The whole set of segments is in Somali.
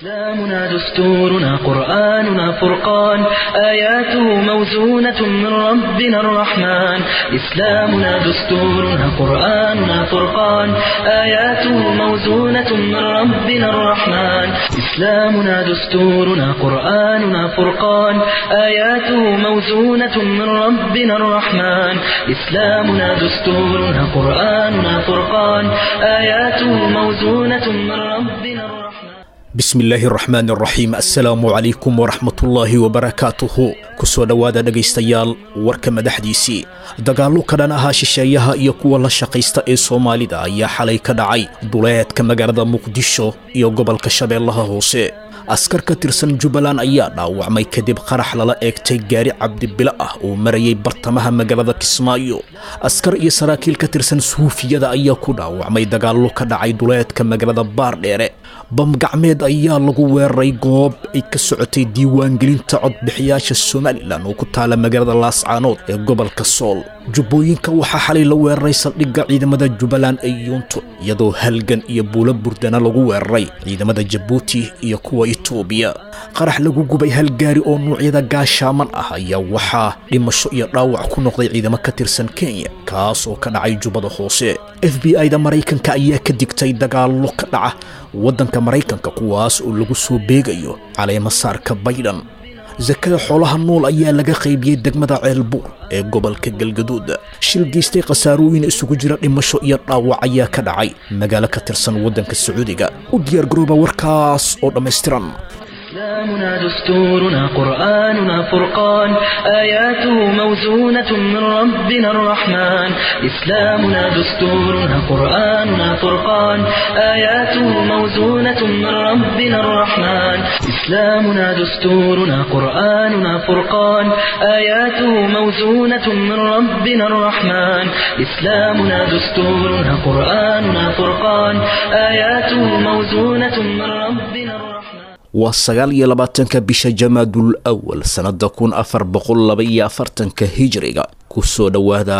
إسلامنا دستورنا قرآننا فرقان آياته موزونة من ربنا الرحمن إسلامنا دستورنا قرآننا فرقان آياته موزونة من ربنا الرحمن إسلامنا دستورنا قرآننا فرقان آياته موزونة من ربنا الرحمن إسلامنا دستورنا قرآننا فرقان آياته موزونة من ربنا الرحمن bismi illaahi araxmaan araxiim assalaamu calaykum waraxmatullaahi wabarakaatuhu ku soo dhowaada dhegaystayaal warka madaxdiisii dagaallo ka dhan ahaa shisheeyaha iyo kuwa la shaqaysta ee soomaalida ayaa xalay ka dhacay duleedka magaalada muqdisho iyo gobolka shabeellaha hoose askar ka tirsan jubbaland ayaa dhaawacmay kadib qarax lala eegtay gaari cabdibilo ah oo marayay bartamaha magaalada kismaayo askar iyo saraakiil ka tirsan suufiyada ayaa ku dhaawacmay dagaallo ka dhacay duleedka magaalada baardheere bam gacmeed ayaa lagu weeraray goob ay ka socotay diiwaangelinta codbixiyaasha somalilan oo ku taala magaalada laascaanood ee gobolka sool jubbooyinka waxaa xalay la weeraray saldhigga ciidamada jubbaland ee yuunto iyadoo halgan iyo buulo burdana lagu weeraray ciidamada jabuuti iyo kuwa itoobiya qarax lagu gubay hal gaari oo nuucyada gaashaaman ah ayaa waxaa dhimasho iyo dhaawac ku noqday ciidamo ka tirsan kenya kaas oo ka dhacay jubbada hoose f b i da maraykanka ayaa ka digtay dagaallo ka dhaca waddanka maraykanka kuwaas oo lagu soo beegayo caleemasaarka baydhan sakada xoolaha nool ayaa laga qaybiyey degmada ceelbuur ee gobolka galgaduud shil geystay khasaarooyin isugu jira dhimasho iyo dhaawac ayaa ka dhacay magaalo ka tirsan waddanka sacuudiga u diyaargarooba warkaas oo dhammaystiran إسلامنا دستورنا قرآننا فرقان آياته موزونة من ربنا الرحمن إسلامنا دستورنا قرآننا فرقان آياته موزونة من ربنا الرحمن إسلامنا دستورنا قرآننا فرقان آياته موزونة من ربنا الرحمن إسلامنا دستورنا قرآننا فرقان آياته موزونة من ربنا الرحمن waa sagaal iyo labaatanka bisha jamaadul awal sannada kun afar boqol laba iyo afartanka hijiriga ku soo dhowaada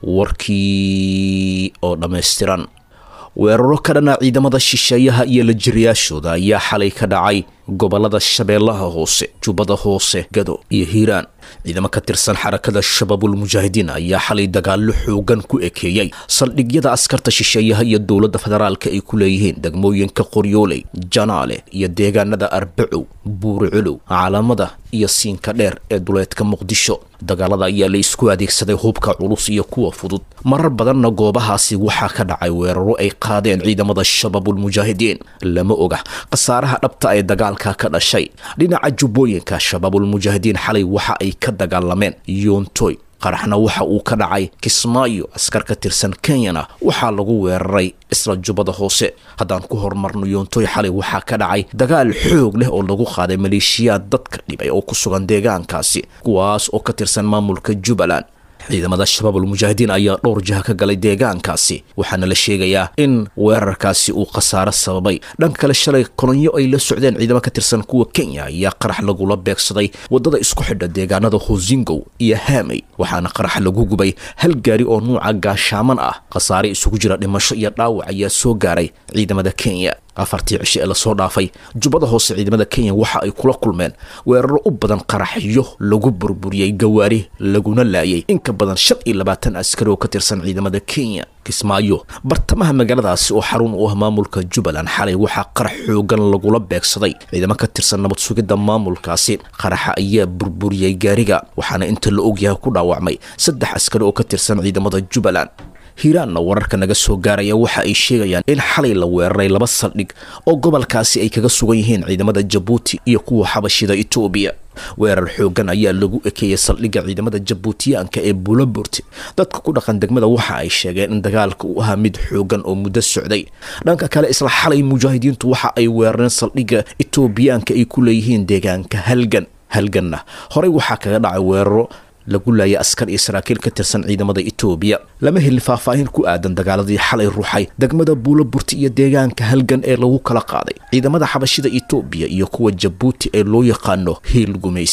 warkii oo dhammaystiran weeraro ka dhana ciidamada shisheeyaha iyo la jiriyaashooda ayaa xalay ka dhacay gobolada shabeellaha hoose jubbada hoose gado iyo hiiraan ciidamo ka tirsan xarakada shabaabul mujaahidiin ayaa xalay dagaallo xoogan ku ekeeyey saldhigyada askarta shisheeyaha iyo dowladda federaalka ay ku leeyihiin degmooyinka qoryooley janaale iyo deegaanada arbacow buuriculow caalamada iyo siinka dheer ee duleedka muqdisho dagaalada ayaa la isku adeegsaday hubka culus iyo kuwa fudud marar badanna goobahaasi waxaa ka dhacay weeraro ay qaadeen ciidamada shabaabul mujaahidiin lama oga khasaaraha dhabta ee dagaalka ka dhashay dhinaca jubbooyinka shabaabul mujaahidiin xalay waxa ay ka dagaalameen yoontoy qaraxna waxa uu ka dhacay kismaayo askar ka tirsan kenyana waxaa lagu weeraray isla jubbada hoose haddaan ku horumarno yoontoy xalay waxaa ka dhacay dagaal xoog leh oo lagu qaaday maleeshiyaad dadka dhibay oo ku sugan deegaankaasi kuwaas oo ka tirsan maamulka jubbaland ciidamada shabaabul mujaahidiin ayaa dhowr jiha ka galay deegaankaasi waxaana la sheegayaa in weerarkaasi uu khasaaro sababay dhanka kale shalay kolonyo ay la socdeen ciidamo ka tirsan kuwa kenya ayaa qarax lagula beegsaday waddada isku xidha deegaanada hosingow iyo haamey waxaana qarax lagu gubay hal gaari oo nuuca gaashaaman ah khasaare isugu jira dhimasho iyo dhaawac ayaa soo gaaray ciidamada kenya afartii cishe ee lasoo dhaafay jubbada hoose ciidamada kenya waxa ay kula kulmeen weeraro u badan qaraxyo lagu burburiyey gawaari laguna laayay in ka badan shan iyo labaatan askari oo ka tirsan ciidamada kenya kismaayo bartamaha magaaladaasi oo xarun u ah maamulka jubbaland xalay waxaa qarax xoogan lagula beegsaday ciidamo ka tirsan nabad sugidda maamulkaasi qaraxa ayaa burburiyey gaariga waxaana inta la ogyahay ku dhaawacmay saddex askari oo ka tirsan ciidamada jubbaland hiiraanna wararka naga soo gaaraya waxa ay sheegayaan in xalay la weeraray laba saldhig oo gobolkaasi ay kaga sugan yihiin ciidamada jabuuti iyo kuwa xabashida itoobiya weerar xoogan ayaa lagu ekeeyey saldhigga ciidamada jabuutiyaanka ee buulaburti dadka ku dhaqan degmada waxa ay sheegeen in dagaalka uu ahaa mid xoogan oo muddo socday dhanka kale isla xalay mujaahidiintu waxa ay weerareen saldhigga itoobiyaanka ay ku leeyihiin deegaanka halgan halganna horey waxaa kaga dhacay weeraro lagu laayay askar iyo saraakiil ka tirsan ciidamada itoobiya lama helin faahfaahin ku aadan dagaaladii xalay ruuxay degmada buulaburti iyo deegaanka halgan ee lagu kala qaaday ciidamada xabashida itoobiya iyo kuwa jabuuti ee loo yaqaano hiil gumaysi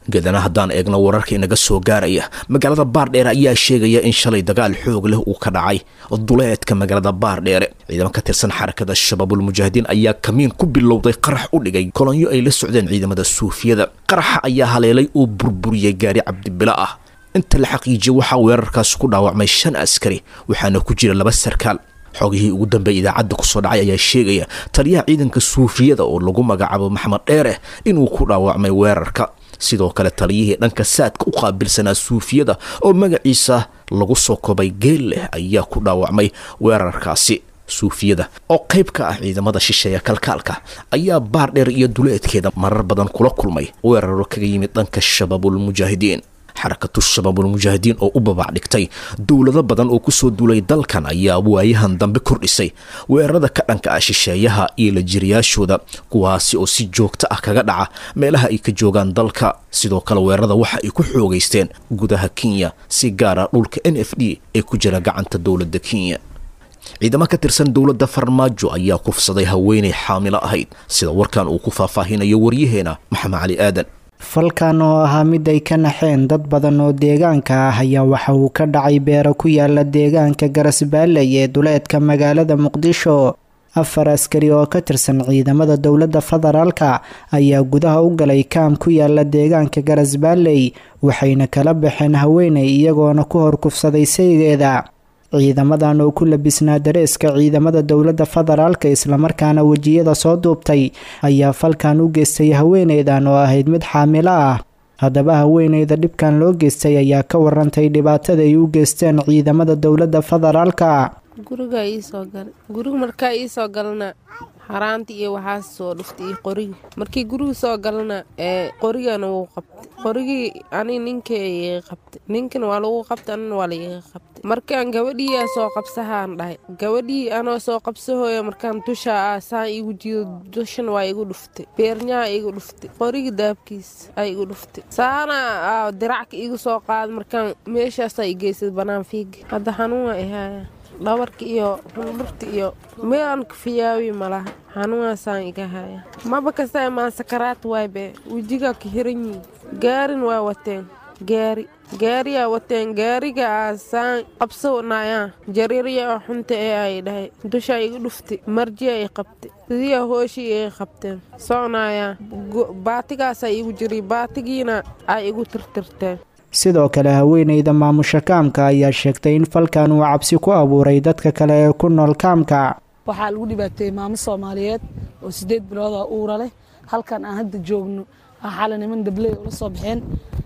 gedana haddaan eegno wararka inaga soo gaaraya magaalada baardheere ayaa sheegaya in shalay dagaal xoog leh uu ka dhacay duleedka magaalada baardheere ciidamo ka tirsan xarakada shabaabulmujaahidiin ayaa kamiin ku bilowday qarax u dhigay kolonyo ay la socdeen ciidamada suufiyada qaraxa ayaa haleelay oo burburiyey gaari cabdibilo ah inta la xaqiijiyay waxaa weerarkaas ku dhaawacmay shan askari waxaana ku jira laba sarkaal xogihii ugu dambeey idaacadda kusoo dhacay ayaa sheegaya taliyaha ciidanka suufiyada oo lagu magacaabo maxamed dheere inuu ku dhaawacmay weerarka sidoo kale taliyihii dhanka saadka u qaabilsanaa suufiyada oo magaciisa lagu soo kobay geel leh ayaa ku dhaawacmay weerarkaasi suufiyada oo qayb ka ah ciidamada shisheeya kalkaalka ayaa baardheer iyo duleedkeeda marar badan kula kulmay weeraro kaga yimid dhanka shabaabulmujaahidiin xarakatu shabaabulmujaahidiin oo u babac dhigtay dowlado badan oo kusoo duulay dalkan ayaa waayahan dambe kordhisay weerarada ka dhanka ah shisheeyaha iyo la jiriyaashooda kuwaasi oo si joogto ah kaga dhaca meelaha ay ka joogaan dalka sidoo kale weerarada waxa ay ku xoogaysteen gudaha kenya si gaara dhulka n f d ee ku jira gacanta dowladda kenya ciidamo ka tirsan dowladda farmaajo ayaa kufsaday haweenay xaamilo ahayd sida warkan uu ku faahfaahinayo waryaheena maxamed cali aadan falkan oo ahaa mid ay ka naxeen dad badan oo deegaanka ah ayaa waxa uu ka dhacay beero ku yaala deegaanka garasbaalley ee duleedka magaalada muqdisho afar askari oo ka tirsan ciidamada dowladda federaalka ayaa gudaha u galay kaam ku yaala deegaanka garasbaalley waxayna kala baxeen haweenay iyagoona ku hor kufsaday saygeeda ciidamadan oo ku labisnaa dareeska ciidamada dowladda federaalka islamarkaana wejiyada soo duubtay ayaa falkan u geystay haweeneydan oo ahayd mid xaamilo ah haddaba haweeneyda dhibkan loo geystay ayaa ka warantay dhibaatada ay u geysteen ciidamada dowladda federaalka guriga iisoo galay guriga markaa iisoo galana haraanta iyo waxaas soo dhuftay iyo qorigi markii guriga soo galana ee qorigana wuu qabtay qorigii ani ninka iga qabtay ninkana waa lagu qabtay anina waa laiga qabtay markaan gabadhiiyaa soo qabsahaan dhahay gabadhii anoo soo qabsahooya markaan dushaa ah saan igu jiido dushan waa igu dhuftay beernyaha igu dhuftay qorigi daabkiis ay igu dhuftay saana diracka igu soo qaada markaan meeshaasaa igeysad banaan fiiga hadda xanuun waa ihaaya dhabarka iyo hundhurta iyo meelaan kafiyaawi malaha xanuunaasaan iga haya maba kasta maan sakaraad waaybe wejigaa ka hiran yihin gaarin waa wateen gaari gaariyaa wateen gaariga aasaan qabsanayaa jariiryaa xunta ee ay dhahay dushaa igu dhuftay marjiya i qabtay sidiyaa hooshii iga qabteen soconayaa baatigaasaa igu jiray baatigiina ay igu tirtirteen sidoo kale haweeneyda maamusha kaamka ayaa sheegtay in falkan uu cabsi ku abuuray dadka kale ee ku nool kaamka waxaa lagu dhibaateeyey maamo soomaaliyeed oo siddeed bilooda uura leh halkan aan hadda joogno xala niman dabley ula soo baxeen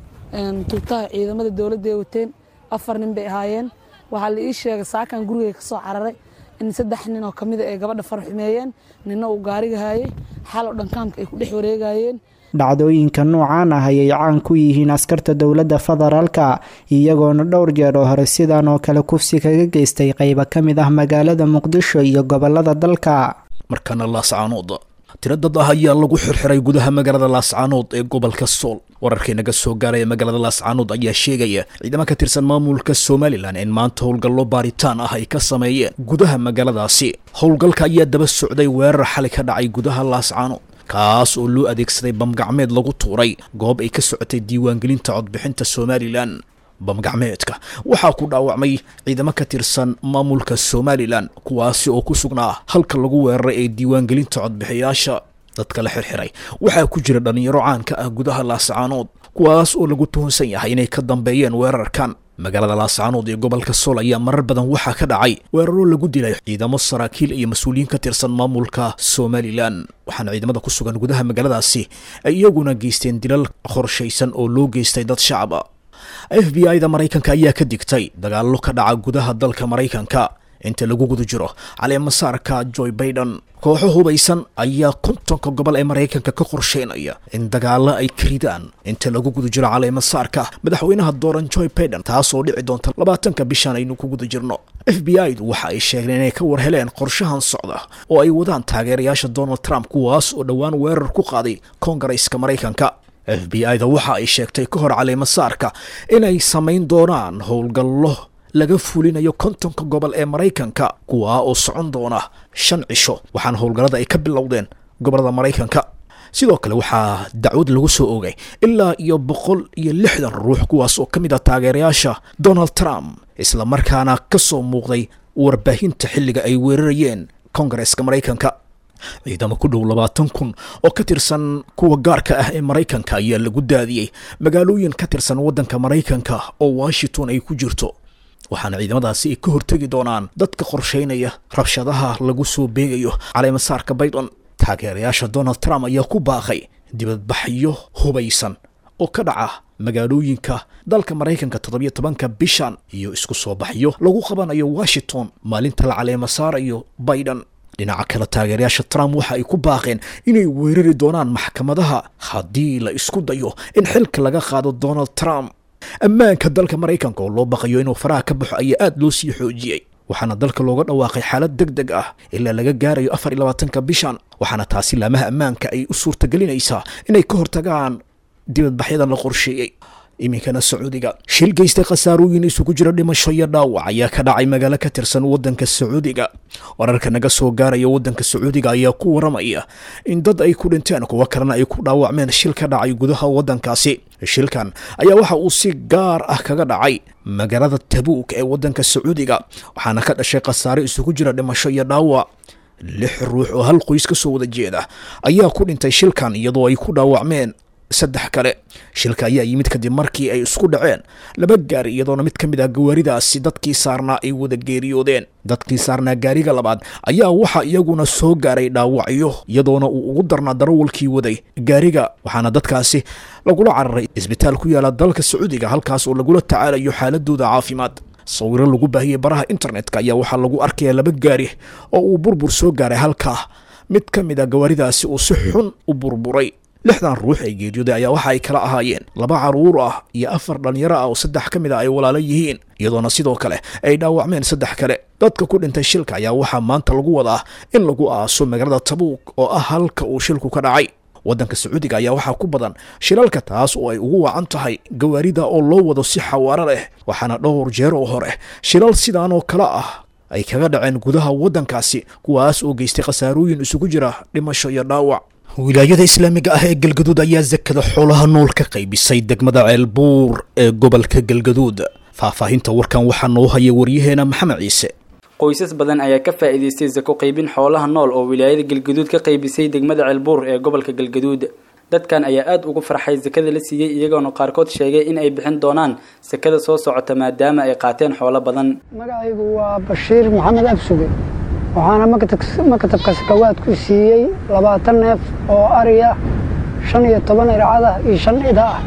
tuutaha ciidamada dowladda ay wateen afar nin bay ahaayeen waxaa la ii sheegay saakan gurigay ka soo cararay in saddex nin oo kamida ay gabadha farxumeeyeen ninna uu gaariga haayay xal oo dhan kaamka ay ku dhex wareegayeen dhacdooyinka noocaan ah ayay caan ku yihiin askarta dowladda federaalka iyagoona dhowr jeer oo hore sidan oo kale kufsi kaga geystay qayba ka mid ah magaalada muqdisho iyo gobolada dalka markana laascaanood tiro dad ah ayaa lagu xirxiray gudaha magaalada laascaanood ee gobolka sool wararkii naga soo gaaraya magaalada laascaanood ayaa sheegaya ciidamo ka tirsan maamulka somalilan in maanta howlgallo baaritaan ah ay ka sameeyeen gudaha magaaladaasi howlgalka ayaa daba socday weerar xali ka dhacay gudaha laascaanood kaas oo loo adeegsaday bamgacmeed lagu tuuray goob ay ka socotay diiwaangelinta codbixinta somalilan bamgacmeedka waxaa ku dhaawacmay ciidamo ka tirsan maamulka somalilan kuwaasi oo ku sugnaa halka lagu weeraray ee diiwaangelinta codbixiyaasha dadka la xirxiray waxaa ku jira dhallinyaro caanka ah gudaha laascaanood kuwaas oo lagu tuhunsan yahay inay ka dambeeyeen weerarkan magaalada laascaanood iyo gobolka sool ayaa marar badan waxaa ka dhacay weeraro lagu dilay ciidamo saraakiil iyo mas-uuliyiin ka tirsan maamulka somalilan waxaana ciidamada ku sugan gudaha magaaladaasi ay iyaguna geysteen dilal qorshaysan oo loo geystay dad shacaba f b i da maraykanka ayaa ka digtay dagaallo ka dhaca gudaha dalka maraykanka inta lagu guda jiro caleemasaarka joy baiden kooxo hubaysan ayaa kontonka gobol ee maraykanka ka qorsheynaya in dagaalo ay ka ridaan inta lagu guda jiro caleemasaarka madaxweynaha dooran joy baiden taasoo dhici doonta labaatanka bishan aynu ku guda jirno f b i du waxa ay sheegeen inay ka war heleen qorshahan socda oo ay wadaan taageerayaasha donald trump kuwaas oo dhowaan weerar ku qaaday koongareeska maraykanka f b i da waxa ay sheegtay ka hor caleemasaarka inay samayn doonaan howlgallo laga fulinayo kontonka gobol ee maraykanka kuwaa oo socon doona shan cisho waxaana howlgallada ay ka bilowdeen gobolada maraykanka sidoo kale waxaa dacwad lagu soo oogay ilaa iyo boqol iyo lixdan ruux kuwaas oo ka mid ah taageerayaasha donald trump islamarkaana ka soo muuqday warbaahinta xilliga ay weerarayeen kongareska maraykanka ciidamo ku dhow labaatan kun oo ka tirsan kuwa gaarka ah ee maraykanka ayaa lagu daadiyey magaalooyin ka tirsan waddanka maraykanka oo washington ay ku jirto waxaana ciidamadaasi ay ka hortegi doonaan dadka qorshaynaya rabshadaha lagu soo beegayo caleemasaarka baydon taageerayaasha donald trump ayaa ku baaqay dibadbaxyo hubaysan oo ka dhaca magaalooyinka dalka maraykanka toddobiyo tobanka bishan iyo isku soo baxyo lagu qabanayo washington maalinta la caleema saarayo biden dhinaca kale taageerayaasha trump waxa ay ku baaqeen inay weerari doonaan maxkamadaha haddii la isku dayo in xilka laga qaado donald trump ammaanka dalka maraykanka oo loo baqayo inuu faraha ka baxo ayaa aada loo sii xoojiyey waxaana dalka looga dhawaaqay xaalad deg deg ah ilaa laga gaarayo afar iyo labaatanka bishan waxaana taasi laamaha ammaanka ay u suurtagelinaysaa inay ka hortagaan dibadbaxyadan la qorsheeyey iminkana sacuudiga shil geystay khasaarooyin isugu jira dhimasho iyo dhaawac ayaa ka dhacay magaalo ka tirsan waddanka sacuudiga wararka naga soo gaaraya waddanka sacuudiga ayaa ku waramaya in dad ay ku dhinteen kuwo kalena ay ku dhaawacmeen shil ka dhacay gudaha waddankaasi shilkan ayaa waxa uu si gaar ah kaga dhacay magaalada tabuuk ee waddanka sacuudiga waxaana ka dhashay khasaare isugu jira dhimasho iyo dhaawac lix ruux oo hal qoys ka soo wada jeeda ayaa ku dhintay shilkan iyadoo ay ku dhaawacmeen saddex kale shilka ayaa yimid kadib markii ay isku dhaceen laba gaari iyadoona mid ka mid ah gawaaridaasi dadkii saarnaa ay wada geeriyoodeen dadkii saarnaa gaariga labaad ayaa waxaa iyaguna soo gaaray dhaawacyo iyadoona uu ugu darnaa darawalkii waday gaariga waxaana dadkaasi lagula cararay isbitaal ku yaala dalka sacuudiga halkaas oo lagula tacaalayo xaaladooda caafimaad sawiro lagu baahiyey baraha internetka ayaa waxaa lagu arkaya laba gaari oo uu burbur soo gaaray halkaa mid ka mid a gawaaridaasi uu si xun u burburay lixdan ruux ee geeriyooday ayaa waxa ay kala ahaayeen laba caruur ah iyo afar dhallinyaro ah oo saddex ka mid a ay walaalo yihiin iyadoona sidoo kale ay dhaawacmeen saddex kale dadka ku dhintay shilka ayaa waxaa maanta lagu wadaa in lagu aaso magaalada tabuuk oo ah halka uu shilku ka dhacay waddanka sacuudiga ayaa waxaa ku badan shilalka taas oo ay ugu wacan tahay gawaarida oo loo wado si xawaaro leh waxaana dhowr jeer oo hore shilal sidaan oo kale ah ay kaga dhaceen gudaha waddankaasi kuwaas oo geystay khasaarooyin isugu jira dhimasho iyo dhaawac wilaayada islaamiga ah ee galgaduud ayaa sakada xoolaha nool ka qaybisay degmada ceelbuur ee gobolka galgaduud faahfaahinta warkan waxaa noo haya waryaheena maxamed ciise qoysas badan ayaa ka faa'iidaystay sako qaybin xoolaha nool oo wilaayada galgaduud ka qaybisay degmada ceelbuur ee gobolka galgaduud dadkan ayaa aada ugu farxay sakada la siiyey iyagoona qaarkood sheegay in ay bixin doonaan sakada soo socota maadaama ay qaateen xoolo badan magacaygu waa bashiir maxamed absuge waxaana maktabka sakawaad ku siiyey labaatan neef oo ariya shan iyo toban ircada iyo shan ida ah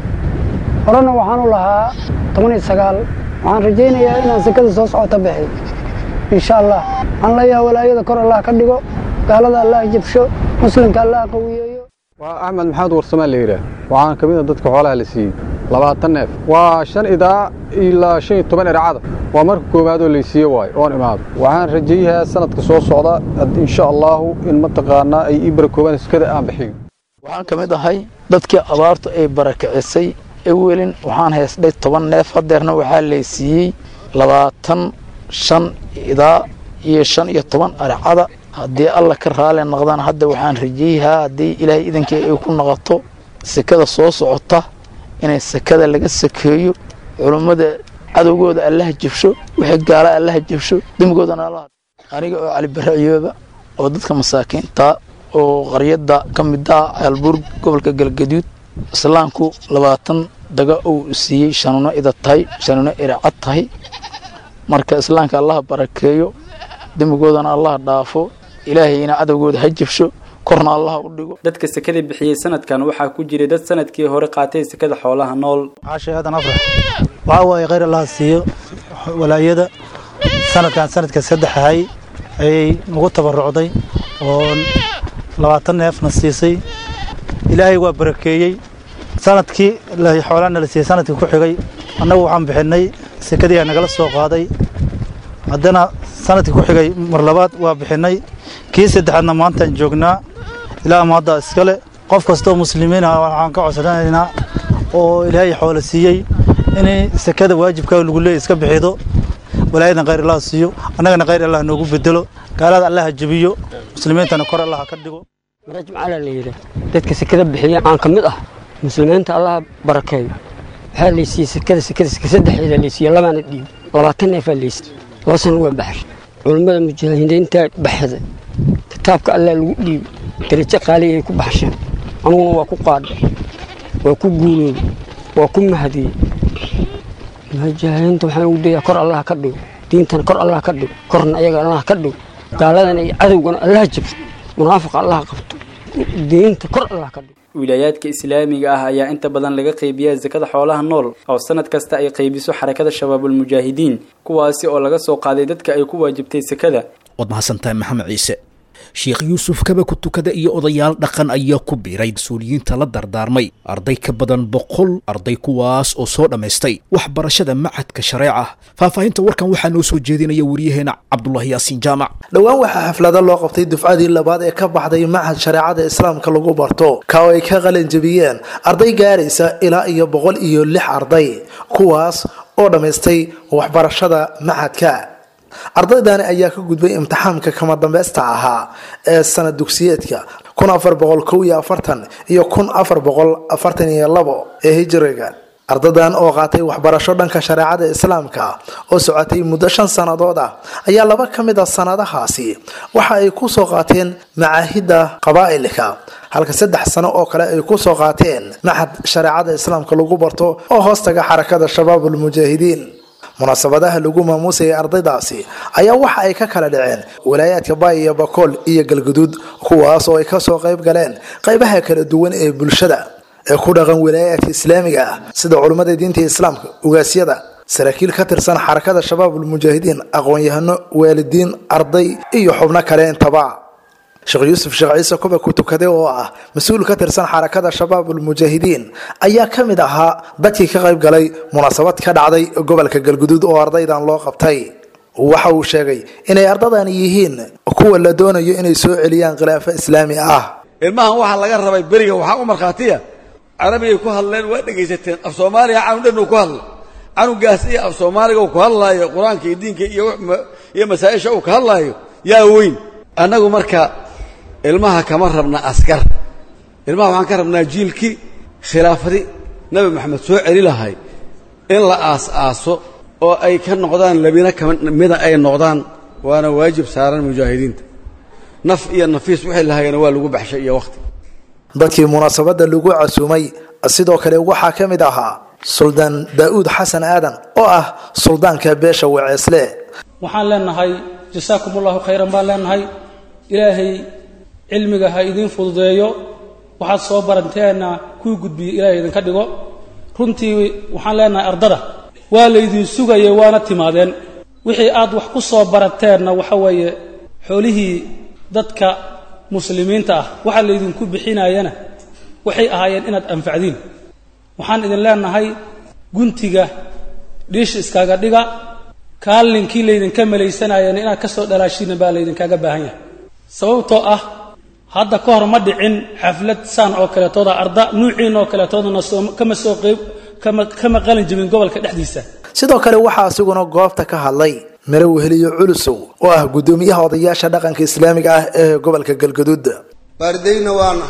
horena waxaan u lahaa toban iyo sagaal waxaan rajaynayaa inaan sakada soo socota bixi insha allah waxaan leeyahay walaayada kor allah ka dhigo gaalada allah jabsho muslimka allah qawiyeeyo waa axmed maxamed warsamaan la yidhaah waxaan ka mid a dadka xoolaha la siiyey labaatan neef waa shan idaa ilaa shan iyo toban ircada waa marka koowaadoo laysiiye waayo oon imaado waxaan rajayahaa sanadka soo socda insha allaahu in mataqaanaa ay ii barakoobaan iskada aan bixiyo waxaan ka mid ahay dadkii abaartu ay barakicisay ewelin waxaan haysdhay toban neef hadeerna waxaa laysiiyey labaatan shan idaa iyo shan iyo toban arcada haddii alla ka raali noqdaan hadda waxaan rajayahaa haddii ilaahay idankii ay ku noqoto sekada soo socota inay sekada laga sakeeyo culummada cadowgooda allaha jabsho wixii gaala allaha jabsho dembigoodana alla aniga oo cali barre ayooba oo dadka masaakiinta oo qaryada ka mida ceelbuur gobolka galgaduud islaamku labaatan daga uu siiyey shanuuno ida tahay shanuuno iracad tahay marka islaamka allaha barakeeyo dembigoodana allaha dhaafo ilaahayna cadowgooda ha jabsho korna allaha u dhigo dadka sekada bixiyey sanadkan waxaa ku jiray dad sanadkii hore qaatay sekada xoolaha nool caashay aadan afrax waxaa waaye khayr allaha siiyo walaayada sanadkan sanadka saddex ahay ayay nagu tabarucday oo labaatan neefna siisay ilaahay waa barakeeyey sanadkii xoolaana la siiyey sanadkii ku xigay annagu waxaan bixinay sekadii aa nagala soo qaaday haddana sanadkii ku xigay mar labaad waa bixinay kii saddexaadna maantaan joognaa ilaa maadda iskale qof kastoo muslimiin ah waxaan ka codsanaynaa oo ilaahay xoolo siiyey inay sekada waajibkaa lagu leeyay iska bixido walaayadan khayr allah siiyo annagana khayr allah noogu bedelo gaalada allaha jebiyo muslimiintana kor allaha ka dhigo rajmacala la yidhaah dadka sekada bixiya aan ka mid ah muslimiinta allaha barakeeyo waxaa laysiiyey sekada sekada seka saddexeeda laysiiye labaana dhiib labaatan neefaa laysiiye laba sana waa baxay culummada mujaahidiinta baxday kitaabka allaa lagu dhiibay darajo qaaliyay ku baxsheen anuguna waa ku qaadhay waa ku guuloobay waa ku mahadiyey mujaahidiinta waxaan ugu dayaa kor allah ka dhigo diintana kor allah ka dhigo korna ayaga allah ka dhigo gaaladana iyo cadowgana allah jabto munaafiqa allah qabto diinta kor allah ka dhigo wilaayaadka islaamiga ah ayaa inta badan laga qaybiyaa sakada xoolaha nool oo sanad kasta ay qaybiso xarakada shabaabulmujaahidiin kuwaasi oo laga soo qaaday dadka ay ku waajibtay sakada waad mahadsantahay maxamed ciise sheekh yuusuf kaba ku tukada iyo odayaal dhaqan ayaa ku biiray mas-uuliyiinta la dardaarmay arday ka badan boqol arday kuwaas oo soo dhammaystay waxbarashada macadka shareeca faahfaahinta warkan waxaa noo soo jeedinaya wariyaheena cabdulahi yaasiin jaamac dhowaan waxaa xaflado loo qabtay dufcadii labaad ee ka baxday machad shareecada islaamka lagu barto ka oo ay ka qalin jebiyeen arday gaaraysa ilaa iyo boqol iyo lix arday kuwaas oo dhammaystay waxbarashada machadka ardaydani ayaa ka gudbay imtixaamka kama dambeysta ahaa ee sanad dugsiyeedka kun afar boqol kow iyo afartan iyo kun afar boqol afartan iyo labo ee hijiriga ardadan oo qaatay waxbarasho dhanka shareecada islaamka oo socotay muddo shan sannadood ah ayaa laba ka mid a sanadahaasi waxa ay kusoo qaateen macaahidda qabaa'ilka halka saddex sano oo kale ay kusoo qaateen maxad shareecada islaamka lagu barto oo hoostaga xarakada shabaabulmujaahidiin munaasabadaha lagu maamuusayay ardaydaasi ayaa waxa ay ka kala dhaceen walaayaadka baay iyo bakool iyo galguduud kuwaas oo ay kasoo qayb galeen qaybaha kala duwan ee bulshada ee ku dhaqan walaayaadka islaamiga ah sida culummada diinta islaamka ugaasyada saraakiil ka tirsan xarakada shabaabulmujaahidiin aqoon-yahano waalidiin arday iyo xubno kale intaba sheekh yuusuf sheekh ciise kuba ku tukade oo ah mas-uul ka tirsan xarakada shabaabulmujaahidiin ayaa ka mid ahaa dadkii ka qayb galay munaasabad ka dhacday gobolka galguduud oo ardaydan loo qabtay waxa uu sheegay inay ardadani yihiin kuwa la doonayo inay soo celiyaan khilaafo islaami ah ilmahan waxaa laga rabay beriga waxaa u markhaatiya carabigay ku hadleen waa dhegaysateen af soomaaliya canug dhan uu ku hadla canugaas iyo af soomaaliga uu ku hadlaayo qur-aanka iyo diinka iyo masaa-isha uu ka hadlaayo yaa weyn annagu marka ilmaha kama rabna askar ilmaha waxaan ka rabnaa jiilkii khilaafadi nabi maxamed soo celi lahay in la aas-aaso oo ay ka noqdaan labina kamida ay noqdaan waana waajib saaran mujaahidiinta naf iyo nafiis wixii lahayana waa lagu baxshay iyo wakhti dadkii munaasabadda lagu casuumay sidoo kale waxaa ka mid ahaa suldaan daa'uud xasan aadan oo ah suldaanka beesha waceesle waxaan leenahay jasaakum allahu khayran baan leenahay ilaahay cilmiga ha idiin fududeeyo waxaad soo baranteenna kuu gudbiyo ilaahay idinka dhigo runtii waxaan leenahay ardada waa laydin sugayay waana timaadeen wixii aad wax ku soo barateenna waxa weeye xoolihii dadka muslimiinta ah waxa laydinku bixinayana waxay ahaayeen inaad anfacdiin waxaan idin leenahay guntiga dhiish iskaga dhiga kaalinkii laydinka malaysanayeen inaad ka soo dhalaashiina baa laydinkaga baahan yahay sababtoo ah hadda ka hor ma dhicin xaflad saan oo kaleetooda arda nuuciin oo kaleetoodana kama soo qeyb kama qalin jebin gobolka dhexdiisa sidoo kale waxaa asiguna goobta ka hadlay mare weheliyo culusow oo ah guddoomiyaha odayaasha dhaqanka islaamiga ah ee gobolka galgaduud baardayna waana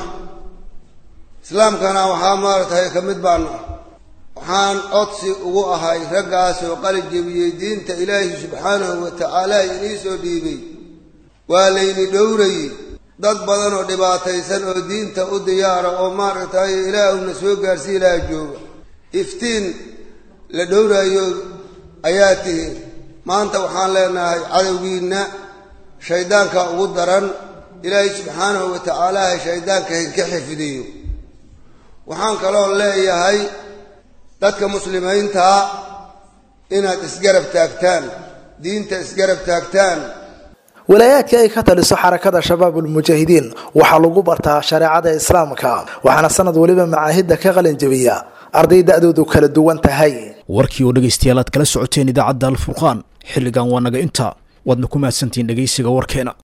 islaamkana waxaa maaragtay ka mid baana waxaan codsi ugu ahay raggaas oo qali jebiyey diinta ilaahi subxaanahu wa tacaala inii soo dhiibay waa layni dhowrayey dad badan oo dhibaataysan oo diinta u diyaara oo maaragtay ilaahuna soo gaarsii ilaah jooga iftiin la dhowraayo ayaa tihi maanta waxaan leenahay cadowgiinna shayddaanka ugu daran ilaahay subxaanahu wa tacaala shayddaanka hinka xifdiyo waxaan kaloo leeyahay dadka muslimiintaa inaad isgarab taagtaan diinta isgarab taagtaan walaayaadka ay ka taliso xarakada shabaabulmujaahidiin waxaa lagu bartaa shareecada islaamka waxaana sanad weliba macaahidda ka qalin jebiya arday da-doodu kala duwan tahay warkii oo dhegaystayaal aad kala socoteen idaacadda alfurqaan xilligan waa naga inta waadna ku mahadsantihiin dhegaysiga warkeena